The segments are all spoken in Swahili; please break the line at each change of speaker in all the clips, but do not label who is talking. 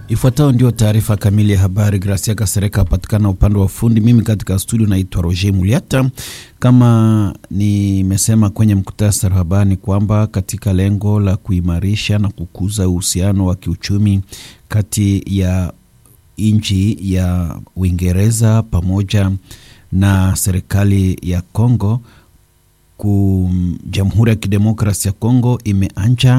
Ifuatayo ndio taarifa kamili ya habari. Gracia Kasereka apatikana upande wa fundi, mimi katika studio naitwa Roger Muliata. Kama nimesema kwenye mkutasari wa habari kwamba katika lengo la kuimarisha na kukuza uhusiano wa kiuchumi kati ya nchi ya Uingereza pamoja na serikali ya Kongo ku Jamhuri ya Kidemokrasi ya Kongo imeanja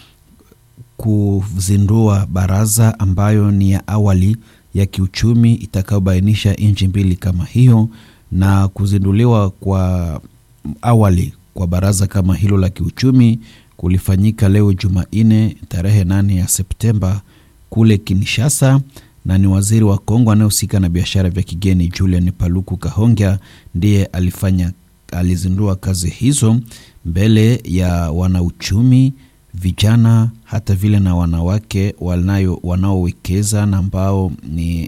kuzindua baraza ambayo ni ya awali ya kiuchumi itakayobainisha nchi mbili kama hiyo, na kuzinduliwa kwa awali kwa baraza kama hilo la kiuchumi kulifanyika leo Jumanne tarehe nane ya Septemba kule Kinshasa, na ni waziri wa Kongo anayehusika na biashara vya kigeni Julian Paluku Kahongya ndiye alifanya alizindua kazi hizo mbele ya wanauchumi vijana hata vile na wanawake wanayo wanaowekeza na ambao ni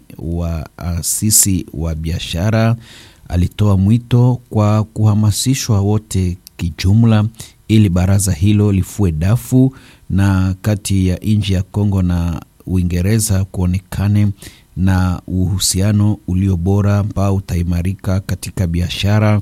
waasisi wa biashara. Alitoa mwito kwa kuhamasishwa wote kijumla, ili baraza hilo lifue dafu na kati ya nchi ya Kongo na Uingereza kuonekane na uhusiano ulio bora ambao utaimarika katika biashara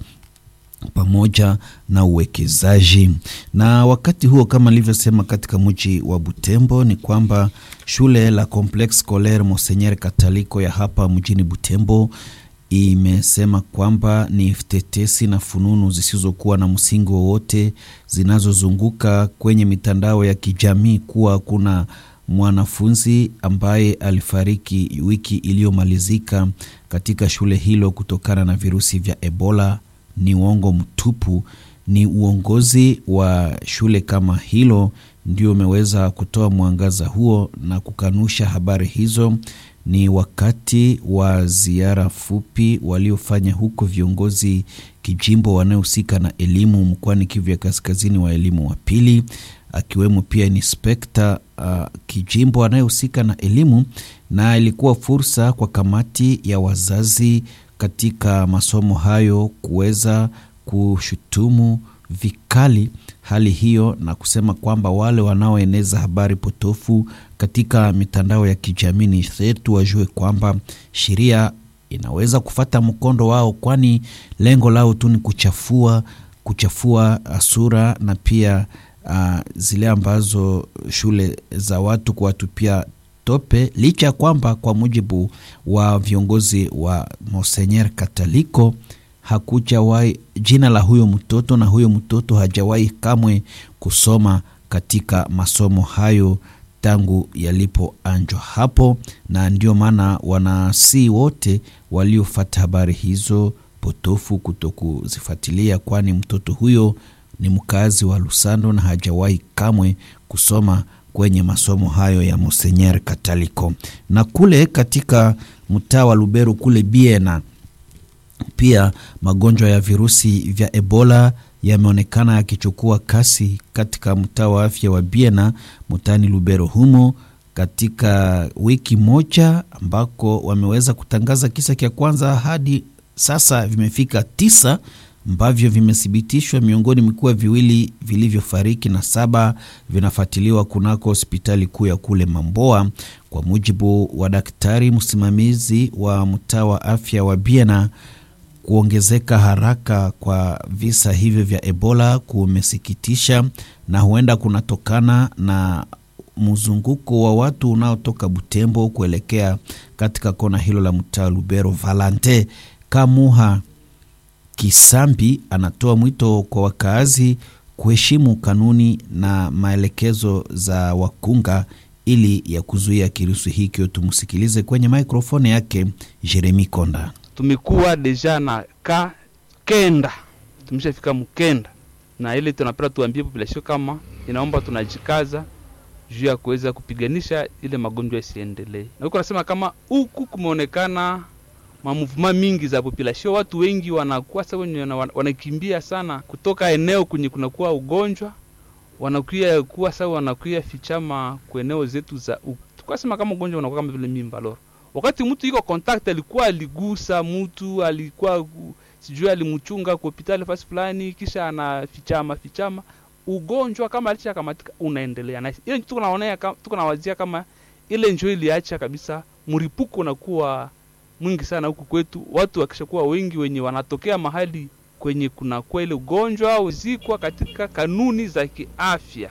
pamoja na uwekezaji. Na wakati huo, kama nilivyosema, katika mji wa Butembo ni kwamba shule la Complexe Scolaire Monseigneur Kataliko ya hapa mjini Butembo imesema kwamba ni tetesi na fununu zisizokuwa na msingi wowote zinazozunguka kwenye mitandao ya kijamii kuwa kuna mwanafunzi ambaye alifariki wiki iliyomalizika katika shule hilo kutokana na virusi vya Ebola ni uongo mtupu. Ni uongozi wa shule kama hilo ndio umeweza kutoa mwangaza huo na kukanusha habari hizo. Ni wakati wa ziara fupi waliofanya huko viongozi kijimbo wanaohusika na elimu mkoani Kivu ya Kaskazini wa elimu wa pili, akiwemo pia inspekta uh, kijimbo anayehusika na elimu, na ilikuwa fursa kwa kamati ya wazazi katika masomo hayo kuweza kushutumu vikali hali hiyo na kusema kwamba wale wanaoeneza habari potofu katika mitandao ya kijamii ni shetu wajue kwamba sheria inaweza kufata mkondo wao, kwani lengo lao tu ni kuchafua kuchafua sura na pia uh, zile ambazo shule za watu kuwatupia tope licha ya kwamba kwa mujibu wa viongozi wa Monseigneur Kataliko hakujawahi jina la huyo mtoto na huyo mtoto hajawahi kamwe kusoma katika masomo hayo tangu yalipoanjwa hapo, na ndio maana wanasi wote waliofata habari hizo potofu kutokuzifuatilia, kwani mtoto huyo ni mkazi wa Lusando na hajawahi kamwe kusoma kwenye masomo hayo ya Monseigneur Kataliko. Na kule katika mtaa wa Lubero kule Biena, pia magonjwa ya virusi vya Ebola yameonekana yakichukua kasi katika mtaa wa afya wa Biena mtaani Lubero humo katika wiki moja, ambako wameweza kutangaza kisa cha kwanza hadi sasa vimefika tisa ambavyo vimethibitishwa miongoni mikuwa viwili vilivyofariki na saba vinafuatiliwa kunako hospitali kuu ya kule Mamboa. Kwa mujibu wa daktari msimamizi wa mtaa wa afya wa Biena, kuongezeka haraka kwa visa hivyo vya Ebola kumesikitisha na huenda kunatokana na mzunguko wa watu unaotoka Butembo kuelekea katika kona hilo la mtaa Lubero. Valante Kamuha Kisambi anatoa mwito kwa wakaazi kuheshimu kanuni na maelekezo za wakunga ili ya kuzuia kirusi hikyo. Tumsikilize kwenye mikrofoni yake Jeremi Konda.
Tumekuwa deja na ka kenda, tumeshafika mkenda, na ile tunapenda tuambie population kama inaomba tunajikaza juu ya kuweza kupiganisha ile magonjwa isiendelee, na huko nasema kama huku kumeonekana mamuvuma mingi za population, watu wengi wanakuwa sasa wenye wanakimbia sana kutoka eneo kwenye kunakuwa ugonjwa, wanakuya kuwa sasa wanakuya fichama kwa eneo zetu za huku. Tukasema kama ugonjwa unakuwa kama vile mimba loro, wakati mtu iko contact, alikuwa aligusa mtu, alikuwa sijui alimchunga kwa hospitali fasi fulani, kisha anafichama fichama ugonjwa kama alisha kamatika unaendelea na ile tuko naonea tuko nawazia kama ile njoo iliacha kabisa mripuko unakuwa mwingi sana huku kwetu, watu wakishakuwa wengi wenye wanatokea mahali kwenye kunakuwa ile ugonjwa au zikwa katika kanuni za kiafya.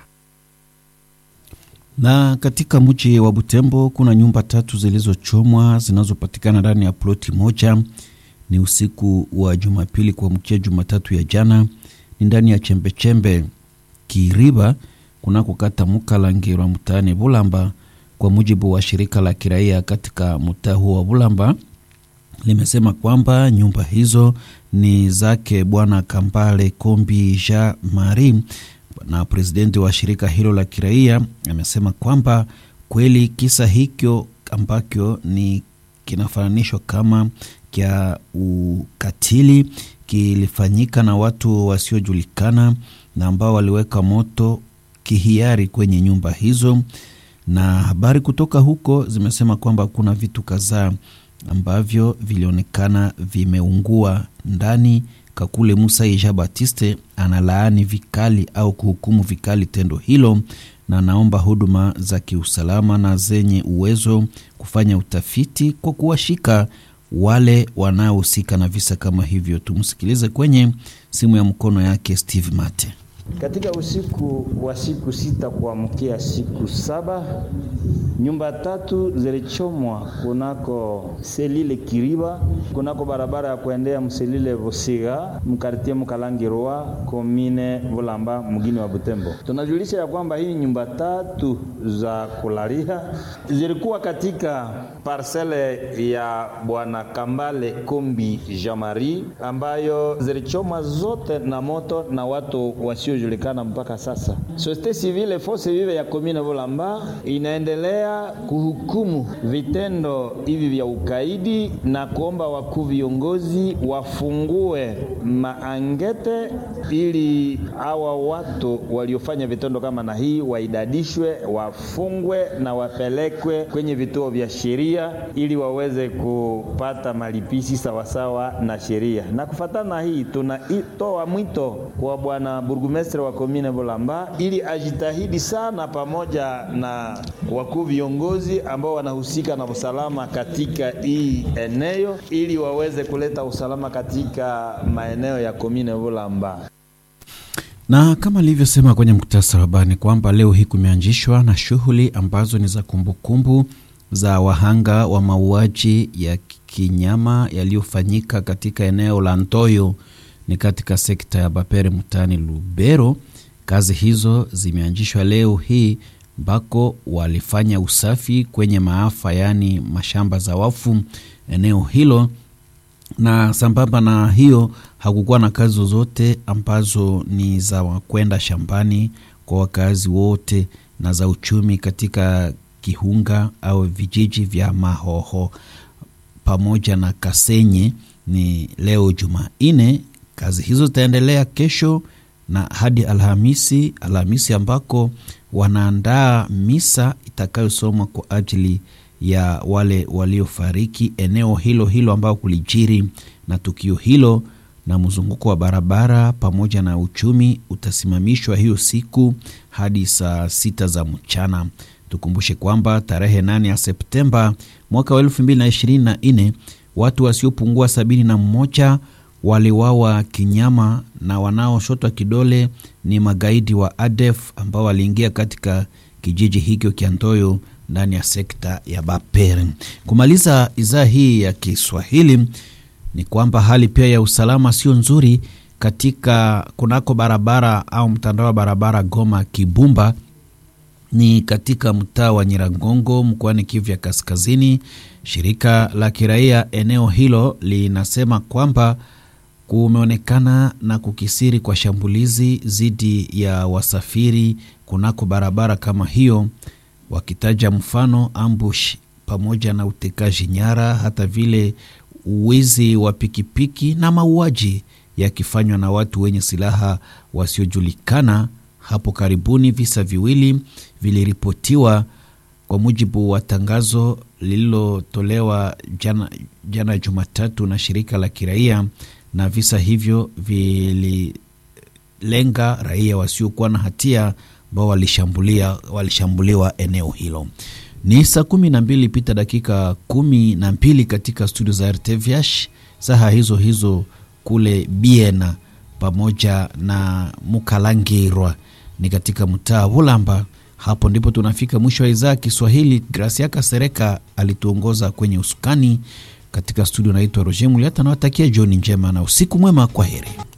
Na katika mji wa Butembo kuna nyumba tatu zilizochomwa zinazopatikana ndani ya ploti moja. Ni usiku wa Jumapili kuamkia Jumatatu ya jana, ni ndani ya chembechembe Kiriba kunako kata Mukalangirwa mtaani Bulamba. Kwa mujibu wa shirika la kiraia katika mtaa huo wa Bulamba, limesema kwamba nyumba hizo ni zake Bwana Kambale Kombi Jean Marie na presidenti wa shirika hilo la kiraia amesema kwamba kweli kisa hicho ambacho ni kinafananishwa kama kya ukatili kilifanyika na watu wasiojulikana na ambao waliweka moto kihiari kwenye nyumba hizo, na habari kutoka huko zimesema kwamba kuna vitu kadhaa ambavyo vilionekana vimeungua ndani. Kakule Musa Ija Batiste analaani vikali au kuhukumu vikali tendo hilo na anaomba huduma za kiusalama na zenye uwezo kufanya utafiti kwa kuwashika wale wanaohusika na visa kama hivyo. Tumsikilize kwenye simu ya mkono yake Steve Mate.
Katika usiku wa siku sita kuamkia siku saba nyumba tatu zilichomwa kunako selile Kiriba, kunako barabara ya kuendea mselile Busiga mkartie Mukalangirwa komine Bulamba mgini wa Butembo. Tunajulisha ya kwamba hii nyumba tatu za kulalia zilikuwa katika parsele ya bwana Kambale Kombi Jamari ambayo zilichomwa zote na moto na watu wasio julikana mpaka sasa. Societe civile force vive ya komine Bulamba inaendelea kuhukumu vitendo hivi vya ukaidi na kuomba wakuu viongozi wafungue maangete ili hawa watu waliofanya vitendo kama na hii waidadishwe, wafungwe na wapelekwe kwenye vituo vya sheria ili waweze kupata malipisi sawasawa na sheria. Na kufatana na hii tunatoa mwito kwa bwana burgumestre wa komine Bulamba ili ajitahidi sana pamoja na wakuu viongozi ambao wanahusika na usalama katika hii eneo ili waweze kuleta usalama katika maeneo ya komine Bulamba.
Na kama alivyosema kwenye muktasari wa habari kwamba leo hii kumeanzishwa na shughuli ambazo ni za kumbukumbu za wahanga wa mauaji ya kinyama yaliyofanyika katika eneo la Ntoyo ni katika sekta ya Bapere mtaani Lubero. Kazi hizo zimeanzishwa leo hii ambako walifanya usafi kwenye maafa, yaani mashamba za wafu eneo hilo, na sambamba na hiyo hakukuwa na kazi zozote ambazo ni za kwenda shambani kwa wakazi wote na za uchumi katika Kihunga au vijiji vya Mahoho pamoja na Kasenye. Ni leo Jumanne, kazi hizo zitaendelea kesho na hadi Alhamisi, Alhamisi ambako wanaandaa misa itakayosomwa kwa ajili ya wale waliofariki eneo hilo hilo ambao kulijiri na tukio hilo, na mzunguko wa barabara pamoja na uchumi utasimamishwa hiyo siku hadi saa sita za mchana. Tukumbushe kwamba tarehe 8 ya Septemba mwaka wa elfu mbili na ishirini na nne watu wasiopungua sabini na mmoja waliwawa kinyama na wanaoshotwa kidole ni magaidi wa ADF ambao waliingia katika kijiji hicho cha Ntoyo ndani ya sekta ya Bapere. Kumaliza idhaa hii ya Kiswahili ni kwamba hali pia ya usalama sio nzuri katika kunako barabara au mtandao wa barabara Goma Kibumba ni katika mtaa wa Nyiragongo mkoani Kivu ya Kaskazini. Shirika la kiraia eneo hilo linasema kwamba kumeonekana na kukisiri kwa shambulizi dhidi ya wasafiri kunako barabara kama hiyo, wakitaja mfano ambush pamoja na utekaji nyara, hata vile uwizi wa pikipiki na mauaji yakifanywa na watu wenye silaha wasiojulikana. Hapo karibuni visa viwili viliripotiwa kwa mujibu wa tangazo lililotolewa jana, jana Jumatatu na shirika la kiraia, na visa hivyo vililenga raia wasiokuwa na hatia ambao walishambulia walishambuliwa eneo hilo. Ni saa kumi na mbili pita dakika kumi na mbili katika studio za RTVH, saha hizo hizo kule Biena pamoja na Mukalangirwa ni katika mtaa Bulamba. Hapo ndipo tunafika mwisho wa idhaa Kiswahili. Gracia Kasereka alituongoza kwenye usukani katika studio. Naitwa Roger Muliata, nawatakia jioni njema na usiku mwema. Kwa heri.